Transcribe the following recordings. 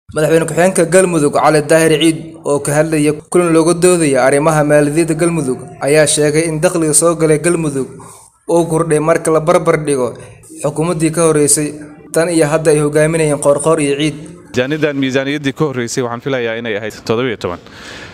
madaxweyne ku-xigeenka galmudug cali daahir ciid oo ka hadlaya kulan looga doodaya arrimaha maaliyadda galmudug ayaa sheegay in dakhliga soo galay galmudug uu kordhay marka la barbar dhigo xukuumaddii ka horreysay tan iyo hadda ay hogaaminayeen qoorqoor iyo ciid miisaaniyadan miisaaniyaddii ka horreysay waxaan filayaa inay ahayd toddobiyo toban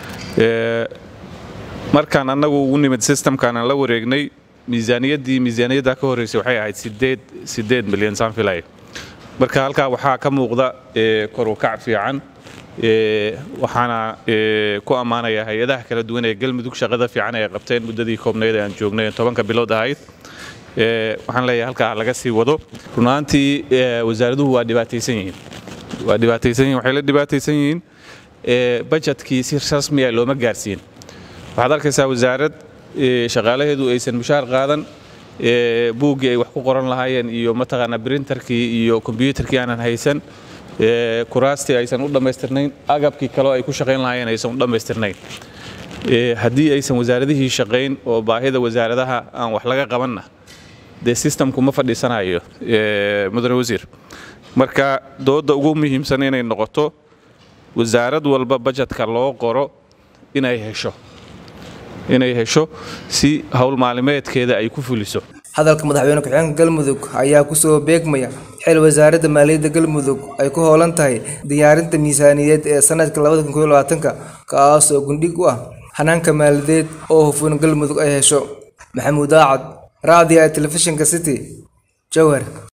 markaan annagu ugu nimid systemkaan aan la wareegnay miisaaniyaddii miisaaniyaddaa ka horreysay waxay ahayd sideed sideed milyan saan filaya marka halkaa waxaa ka muuqda kor u kac fiican waxaana ku ammaanaya hay-adaha kala duwan ee galmudug shaqada fiican ay qabteen muddadii koobnayd ee aan joognay tobanka bilood ahayd waxaan leeyahay halkaa laga sii wado runaantii wasaaraduhu waa dhibaataysan yihiin waa dhibaataysan yihin waxay la dhibaataysan yihiin bajetkii si rasmiya looma gaarsiin waxaad arkaysaa wasaarad shaqaalaheedu aysan mushaar qaadan buuggii ay wax ku qoran lahaayeen iyo mataqaanaa brinterkii iyo kombyuutarkii aanan haysan kuraastii aysan u dhammaystirnayn agabkii kaleo ay ku shaqayn lahaayeen aysan u dhammaystirnayn haddii aysan wasaaradihii shaqayn oo baahida wasaaradaha aan wax laga qabanna dee sistamku ma fadhiisanayo mudane wasiir marka dooda ugu muhiimsan inay noqoto wasaarad walba bajetka loo qoro inay hesho inay hesho si howl maalimeedkeeda ay ku fuliso hadalka madaxweyne ku-xigeenka galmudug ayaa kusoo beegmaya xil wasaaradda maaliyadda galmudug ay ku hoolan tahay diyaarinta miisaaniyadeed ee sanadka kaas oo gundhig u ah hanaanka maaliyadeed oo hufan galmudug ay hesho maxamuud aacad raadiya telefishinka city jowhar